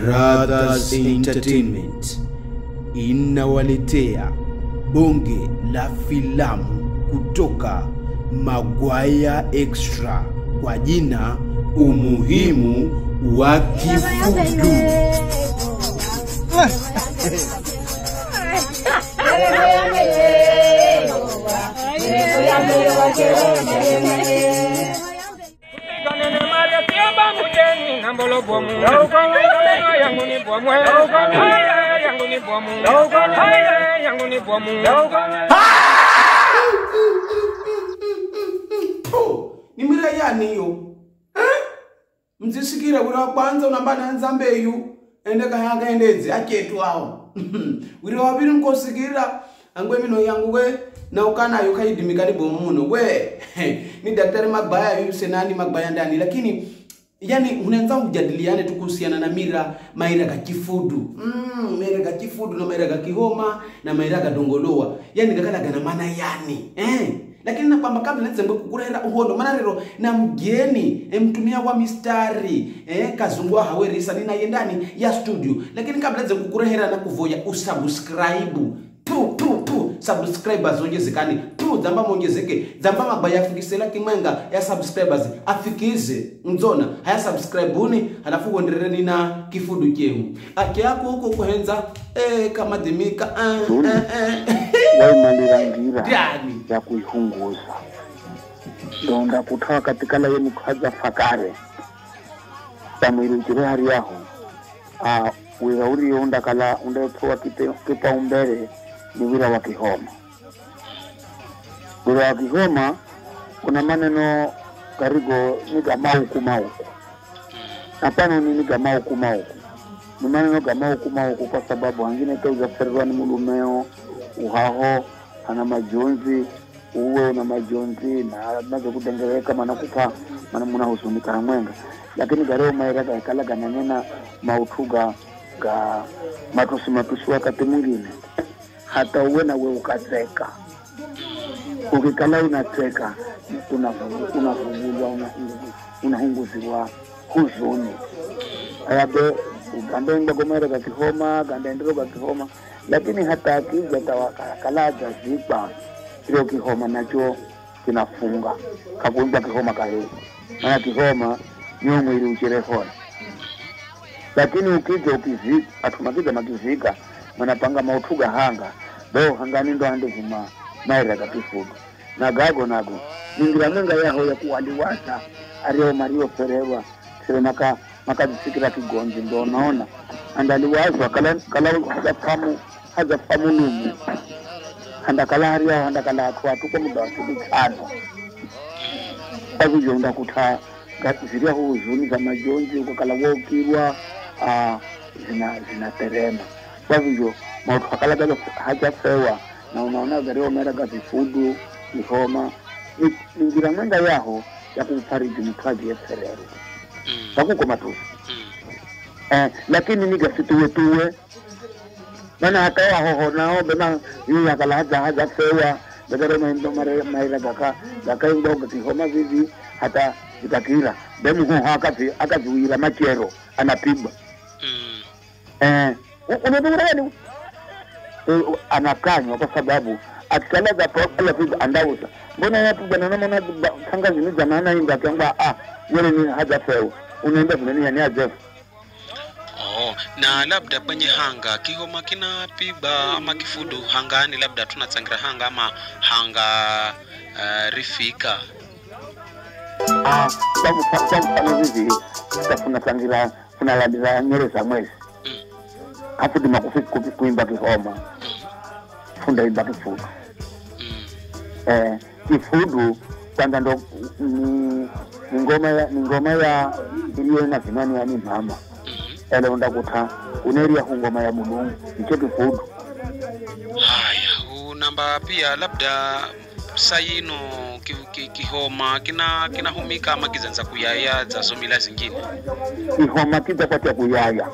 Brothers Entertainment inawaletea bonge la filamu kutoka Magwaya Extra kwa jina Umuhimu wa Kifudu. Kanene mare tiamba mujeni nambolo bomu. Kanene yangu ni bomu. Haya yangu ni bomu. Haya yangu ni bomu. Oh, ni mira yani yo eh? mzisikira wira wa kwanza unambana nzambeyu ende kahanga endedzi achetu awo wira waviri nkosikira angwe mino yangu we naukanayo kaidimikani bomuno we ni daktari magbaya yu senani magbaya ndani lakini yani unaweza kujadiliane tu kuhusiana na mira maira ga kifudu mm, maira ga kifudu na maira ga kihoma na maira ga dongolowa yani gakala gana maana yani eh lakini na kwamba kabla nzembe kukurera uhondo maana rero na mgeni eh, mtumia wa mistari eh, kazungwa hawerisa ninaye ndani ya studio lakini kabla nzembe kukurehera na kuvoya usubscribe tu tu tu subscribers ongezekani tu dzamba mongezeke dzamba magwaya afikisela kimwenga ya subscribers afikize mdzona haya subscribe-uni halafu uenderereni na kifudu chenu ake yako huko kuhenza eh, kama dimika eh, eh, eh. waimalira Ndani. ya kuihunguza ndonda kutoa katika laye mukhaza fakare pamwirukire hari yaho ah, wira uriyo undakala undapewa kipaumbele ni wira wa kihoma wira wa kihoma kuna maneno karigo ni gamauku mauku hapana ni ni gamauku mauku ni maneno gamauku mauku kwa sababu hangine kauzaferwa ni mulumeo uhaho ana majonzi uwe una majonzi na nazo kudengereka mana kupa mana munahuzunika hamwenga lakini gareo maira gaikala gananena mautuga ga matusi matusi wakati mwingine hata uwe na we ukacheka ukikala unacheka unavu- unavungulwa unahungu- unahunguziwa huzuni ayabe gandaenda gomera kakihoma gandaendero kakihoma lakini hata akija tawakalaja zikwa kile kihoma nacho kinafunga kakuimba kihoma kahii maana kihoma niyo mwili uchirehona lakini ukija ukizika atumakiza makizika manapanga mautuga hanga do hangani ndo ande vima maira kakifuga na gago nago ningira menga yaho ya kuwaliwasa ariyo mario fererwa sire maka makazisikira kigonzi ndo naona andaliwazwa kala kala hajafamu hajafamu lumu handakala hariyaho handakala atwatuko muda wa siku tano kwavivyo ndakuta ziriyaho huzuni za majonzi ukakala wokirwa ah, zina zinaterema kwavivyo mautu akala hajafewa na unaona gariwa mera gavifudu ihoma ni ni njira mwenga yaho ya kumfariji mtwaji yeferero pakuko matusi eh, lakini nigasituwetuwe mana hata wahoho nao bema yu yakala haja haja fewa begere maindo mare maira gaka gaka ndo gakihoma vivi hata zikakira bemu hu akazi akaziwira machero anapigwa eh unadhura gani anakanywa kwa sababu akitalaga pala piga andauza mbona yapigwa na namna kanga zini zamana inga kwamba ah yule ni haja fewa unaenda vile yani haja Oh, na labda kwenye hanga kihoma kinapigwa ama kifudu hangani, labda tunatsangira hanga ama hanga uh, rifika Ah, kwa mfa- kwa mfano hivi tafuna tangira funalandira nyere za mwezi Mm. afu dima kufi- kufi- kuimba kihoma funda imba kifudu mm. eh, kifudu kwanza ndo ni ni ngoma ya ni ngoma ya iliyo na zinani yani mama mhm. ele undakuta uneria hungoma ya mulungu icho kifudu Haya, unamba pia labda sayino ki, ki, kihoma kina kinahumika ama kizanza kuyaya zazo mila zingine kihoma kitakwacha kuyaya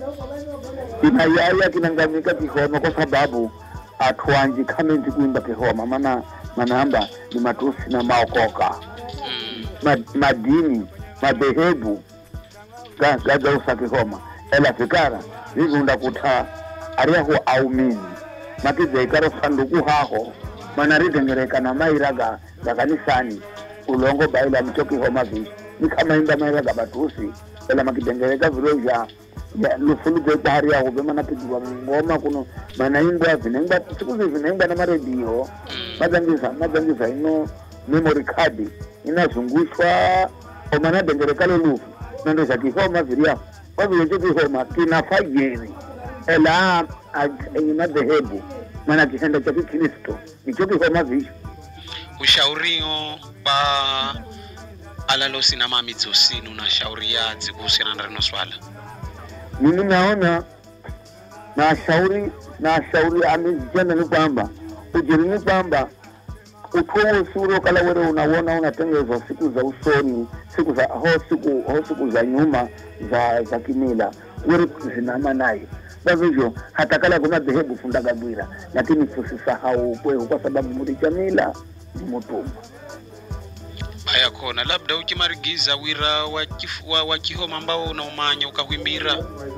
kinayaya kinangamika kihoma kwa sababu atwanji kamenzi kuimba kihoma mana manamba ni matusi na maokoka mm. ma, madini madhehebu ga- gagausa kihoma ela fikara vivunda kutha ariyaho aumini makijaikaro sanduku haho mana ridengereka na maira ga ga kanisani ulongo baila mchokihoma vishi nikamaimba maira ga batusi ela makidengereka vilo vya ya lufuluze bahari yaho vemana pigwa ngoma kuno manaimbwa vinengwa siku zi vinengwa na maredio mazangisa mazangisa ino memory card inazungushwa omanadengerekalo lufu nando zakihoma viriyaho wavile chokihoma kinafajeri ela yenye madhehebu maana kihenda cha kikristo nichokihoma visho ushaurio pa alalosi na mamidzosini unashauria dzikuhusiana na rino swala mimi naona nashauri nashauri amejitenda ni kwamba ujiri ni kwamba utuo usuro kala were unawona unatengezwa siku za usoni siku za ho siku ho siku za nyuma za za kimila were zinama nayo vavivyo hata kala kuna dhehebu fundaga bwira lakini tusisahau kwehu kwa sababu muri jamila ni mutumwa baya kona labda ukimarigiza wira wa, kif, wa, wa kihoma ambao unaumanya ukahwimbira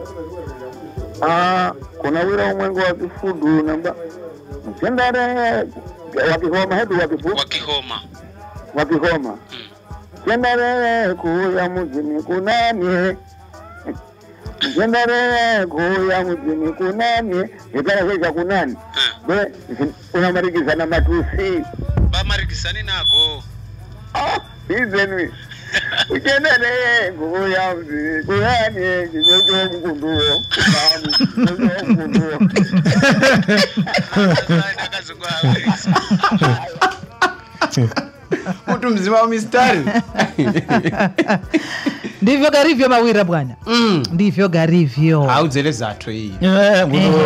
Ah, kuna wira umwengo wa kifudu namba mchendare wakihoma hedu wakifu wa kihoma wakihoma mm. chendare kuya mujini kunamye chendare kuya mujini kunamye zikala zesha kunani eh. be unamarigiza na matusi bamarigisani nago Ah, izenwi uchendere kuya mujini kunamye kijojo mkunduo mkunduo kuti mzima wa mistari ndivyo garivyo mawira bwana Mm. ndivyo garivyo audzele zathu iyi Eh.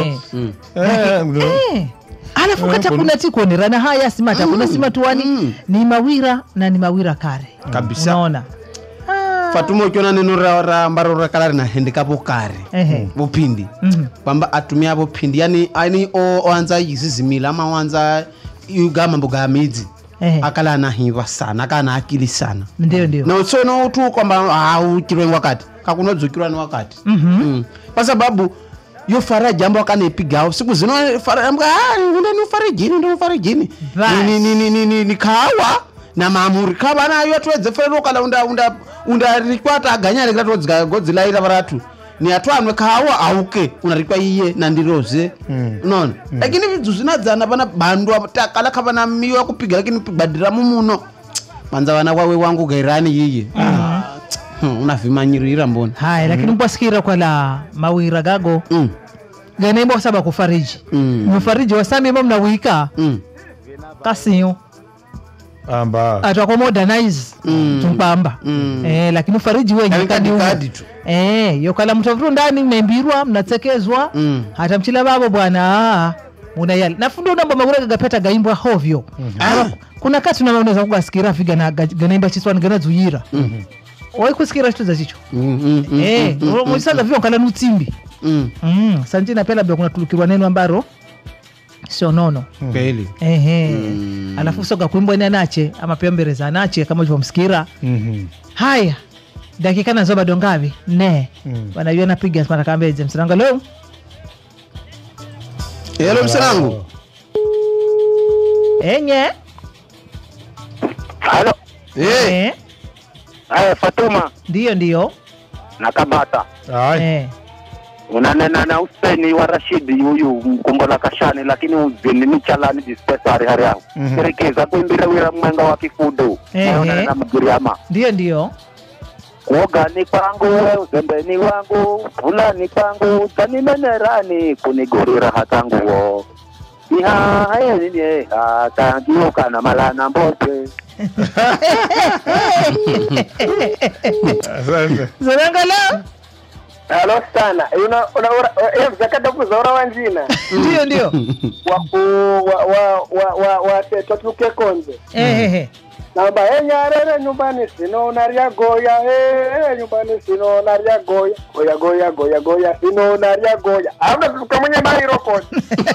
Eh. alafu kata kuna tikuonerana haya simata kuna simatuani Mm. ni mawira na ni mawira kare Kabisa. unaona Ah. fatuma ukiona neno ra ra ambaro rakala rinahendekapo kare Ehe. vuphindi Mhm. kwamba atumia vuphindi yani ani o- oanza izizimila ama oanza yuga mambo ga midzi Ehe. akala anahiva sana akana akili sana ndio ndio na utsono utu kwamba auchirwe wakati kakunodzukirwa ni wakati Mhm. Mm. kwa sababu yo fara jambo akanepigao siku zino fara amba ah ndeni ufarijini ndeni ufarijini Basi. ni ni ni ni ni ni kawa na mamuri kava nayo atwedze fere kala unda unda unda rikwata aganyare kala todzga godzilaira varatu ni atwanwe kawa auke unarikwa iye nandiroze unaona lakini vidzu zvinadzana vana bandwa takala kava na miyo kupiga lakini pigwadira mumuno manza vana wawe wangu gairani yiye Hmm, unavhimanyirira mbona haya lakini mbwasikira kwala mawira gago Mm, ganemba kusaba kufariji mm, mufariji wasamima mnawika mm. kasiyo amba atwako modernize Mm. tumpamba Mm. eh, lakini ufariji wenye Yaani kadi kadi kadi tu eh, yokala mtovitu ndani mnaimbirwa mnatsekezwa Mm. hata mchila babo bwana aa, unayali nafundi unamba mawira gagapeta gaimbwa hovyo Aba- kuna kati unaweza kugasikira figa na ga- ganaimba chiswani ganadzuyira waikusikira chitu za chicho Mm, mm, mm, Eh, mm, mm, muchisaza vio nkala nutsimbi mm. Mm, sanjina pia labda kunatulukirwa neno ambaro sio nono kweli ehe Mm. alafu soga kuimbwene anache ama pia mbereza anache kama ulivyomsikira Mhm. haya dakika nazo bado ngavi ne Mm. wanajua napiga matakambeze msiranga leo helo msanangu enye halo Eh, Eh, haya fatuma ndiyo ndiyo na kabata Ai. Eh, unanena na useni wa rashidi yuyu mkumbola kashani lakini uzini ni chalani dispensari hari yao Mhm. kerekeza kuimbira wira mwenga wa kifudu Ehe. naonana mgiriama ndiyo ndiyo kuogani kwangu we uzembeni wangu fulani kwangu tanimenerani kunigurira hatanguo ihahayenini hatangiukana malana mbote Asante. msiranga leo Halo sana. Una una una mzakata kuzora wanjina. ndiyo ndiyo Wa ku wa wa wa wa wa teto tuke konze. ehehe namba enyarere nyumbani sinona rya goya eh, nyumbani sinona rya goya goya goya goya goya sinona rya goya auna tuluka mwenye mairokoni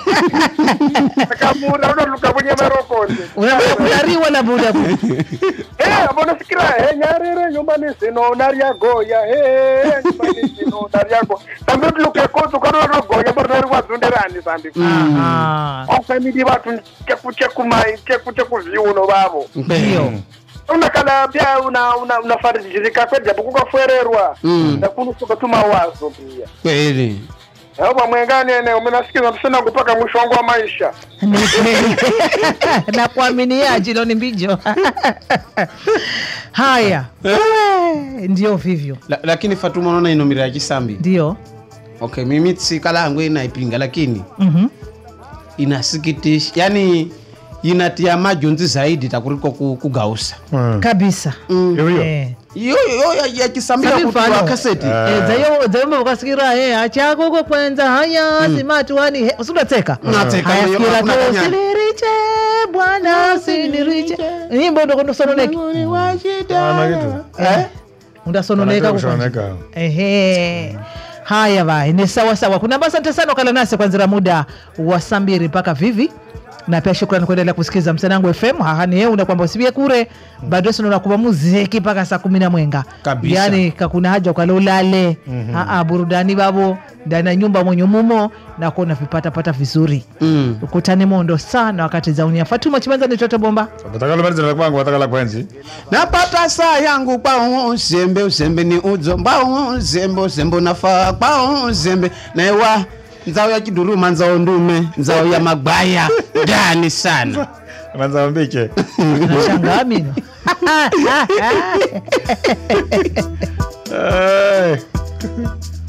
kamuna auna tuluka mwenye mairokoni unariwa na buda bu Eh, abona sikira enyarere nyumbani sinona rya goya eh, nyumbani sinona rya goya tambe tuluke kotu kana ro goya barnari wazunderani sambi Aha. ofamili vatu cheku cheku mai cheku cheku viuno vavo ndio unakala pia una una unafarijirika kwedja kukafwererwa nakunusuka tu mawazo pia kweli ava mwengani ene umenasikiza msina kupaka mwisho wangu wa maisha Ni kweli. na kuaminia jilo ni mbijo haya Eh, ndio vivyo La, lakini fatuma unaona inomira ya chisambi ndio okay mimi tsika langu inaipinga lakini Mhm. inasikitisha yani inatia majonzi zaidi takuliko ku- kugausa Mm. kabisa Hiyo hiyo. Eh. iyo iyo ya- ya kisambira Sabi kutua mfano. kaseti Eh. Eh, zayo zayo ukasikira eh achako kwa kwenza haya simatu hani usunateka Nateka, haya hiyo sikira hakuna tu kanya. siniriche bwana siniriche nyimbo ndo ndo sononeki Ana kitu. eh undasononeka Anataka kwa kushoneka. ehe haya vai ni sawa sawa kuna basi asante sana ukala nasi kwanzira muda wa saa mbili mpaka vivi na pia shukrani kuendelea kusikiza msanangu fm hahani yeu na kwamba usibie kure bado sinaona kuva muziki mpaka saa kumi na mwenga Kabisa. yani kakuna haja ukala ulale Aa, burudani babo ndani ya nyumba mwenye mumo na kuona vipatapata vizuri Mm. ukutane mondo sana wakati za unia fatuma chimanza ni toto bomba Watakala malizana kwangu watakala kwenzi. napata saa yangu kwao uzembe uzembe ni udzo mbao uzembe uzembe unafaa kwao uzembe naiwa nzao ya chiduruma nzao ndume nzao ya magwaya ndani sana Anaanza mbike. nashangaa mino Eh.